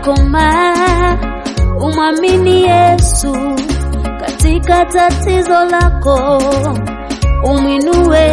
yakomaa, umwamini Yesu katika tatizo lako, umwinue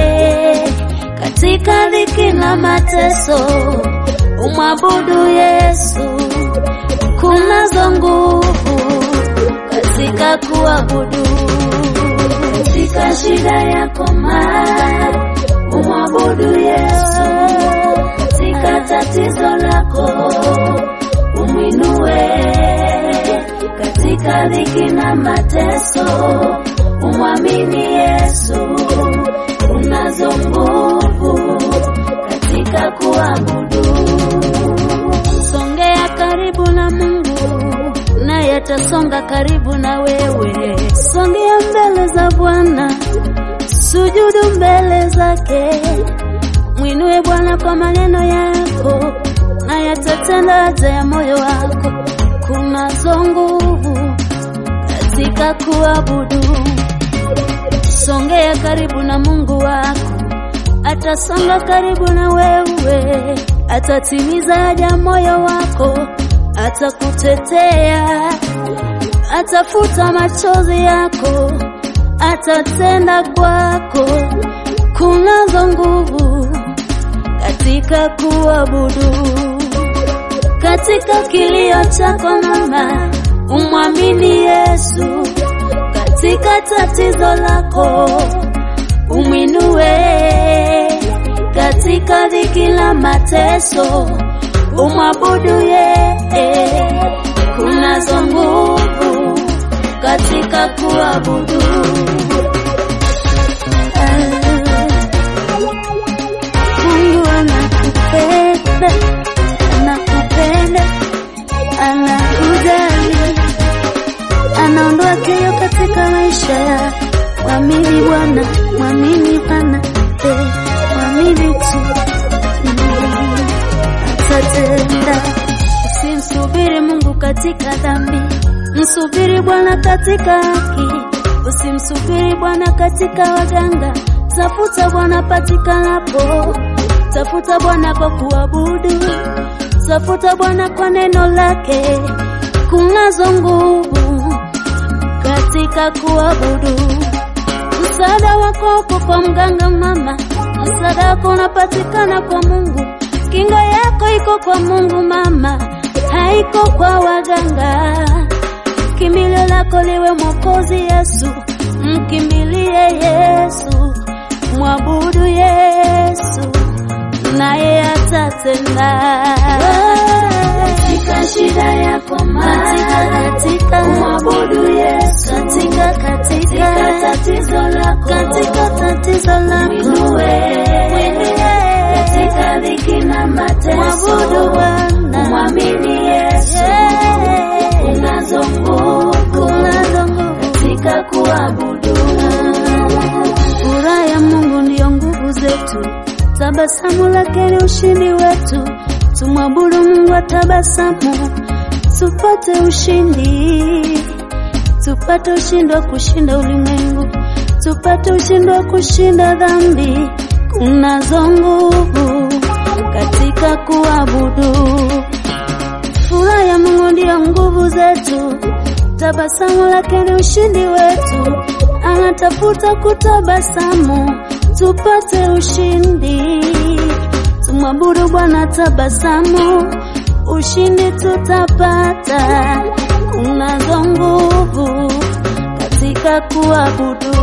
katika dhiki na mateso, umwabudu Yesu. Kunazo nguvu katika kuabudu, katika shida yako maa, umwabudu Yesu katika tatizo lako, umwinue katika dhiki na mateso, umwamini Yesu. Unazo nguvu katika kuabudu. Songea karibu na Mungu, naye atasonga karibu na wewe. Songea mbele za Bwana, sujudu mbele zake, mwinue Bwana kwa maneno yako, naye atatenda haja ya moyo wako. Kunazo nguvu katika kuabudu. Songea karibu na Mungu wako, atasonga karibu na wewe, atatimiza haja moyo wako, atakutetea, atafuta machozi yako, atatenda kwako. Kunazo nguvu katika kuabudu. Katika kilio chako mama, umwamini Yesu katika tatizo lako umwinue, katika dhiki la mateso umwabudu yeye. Kunazo nguvu katika kuabudu. Mungu anakupenda, anakupenda, anakujali anaondoa kero katika maisha ya mwamini Bwana, mwamini Bwana, eh, mwamini tu Mm, atatenda. Usimsubiri Mungu katika dhambi, msubiri Bwana katika haki. Usimsubiri Bwana katika waganga, tafuta Bwana patikanapo, tafuta Bwana kwa kuabudu, tafuta Bwana kwa neno lake. Kunazo nguvu katika kuabudu. Msaada wako uko kwa mganga mama, msaada wako unapatikana kwa Mungu. Kinga yako iko kwa Mungu mama, haiko kwa waganga. Kimbilio lako liwe Mwokozi Yesu, mkimbilie Yesu, mwabudu Yesu, naye atatenda katika shida yako katika katika mwabudu Yesu katika katika tatizo lako katika tatizo lako mwinue katika dhiki na mateso mwabudu Bwana mwamini Yesu unazo nguvu unazo nguvu katika kuabudu furaha ya Mungu ndiyo nguvu zetu tabasamu lake ni ushindi wetu tumwabudu Mungu wa tabasamu, tupate ushindi, tupate ushindi wa kushinda ulimwengu, tupate ushindi wa kushinda dhambi. Kunazo nguvu katika kuabudu. Furaha ya Mungu ndiyo nguvu zetu, tabasamu lake ni ushindi wetu. Anatafuta kutabasamu, tupate ushindi tumwabudu Bwana tabasamu, ushindi tutapata. Unazo nguvu katika kuabudu.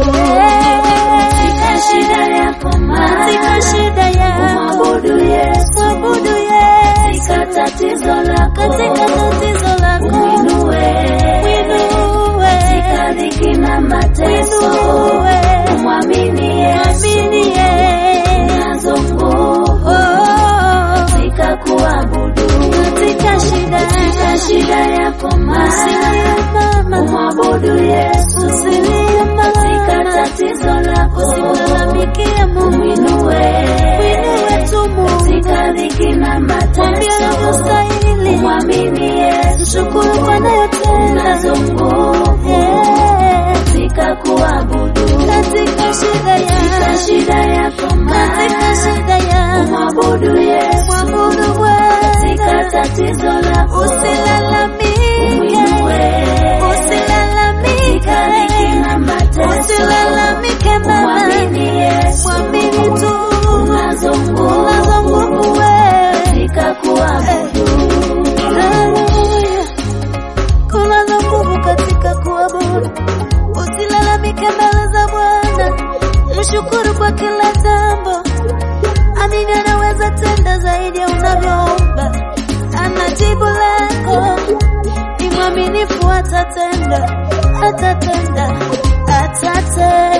Katika shida yako katika shida yako mwabudu Yesu, mwabudu Yesu. Katika tatizo lako katika tatizo lako mwinue, mwinue. Katika dhiki na mateso mwinue, mwamini Yesu, mwamini Yesu. Unazo nguvu katika kuabudu katika shida katika shida yako mama umwabudu Yesu katika tatizo lako usilalamikie Mungu mwinue mwinue tu Mungu katika dhiki na mateso umwamini Yesu shukuru kwa nayotenda unazo nguvu katika kuabudu katika shida yako katika shida yako katika shida yako mwabudu Yesu mwabudu Bwana katika tatizo lako zaidi ya unavyoomba, ana jibu lako. Ni mwaminifu, atatenda, atatenda, atatenda.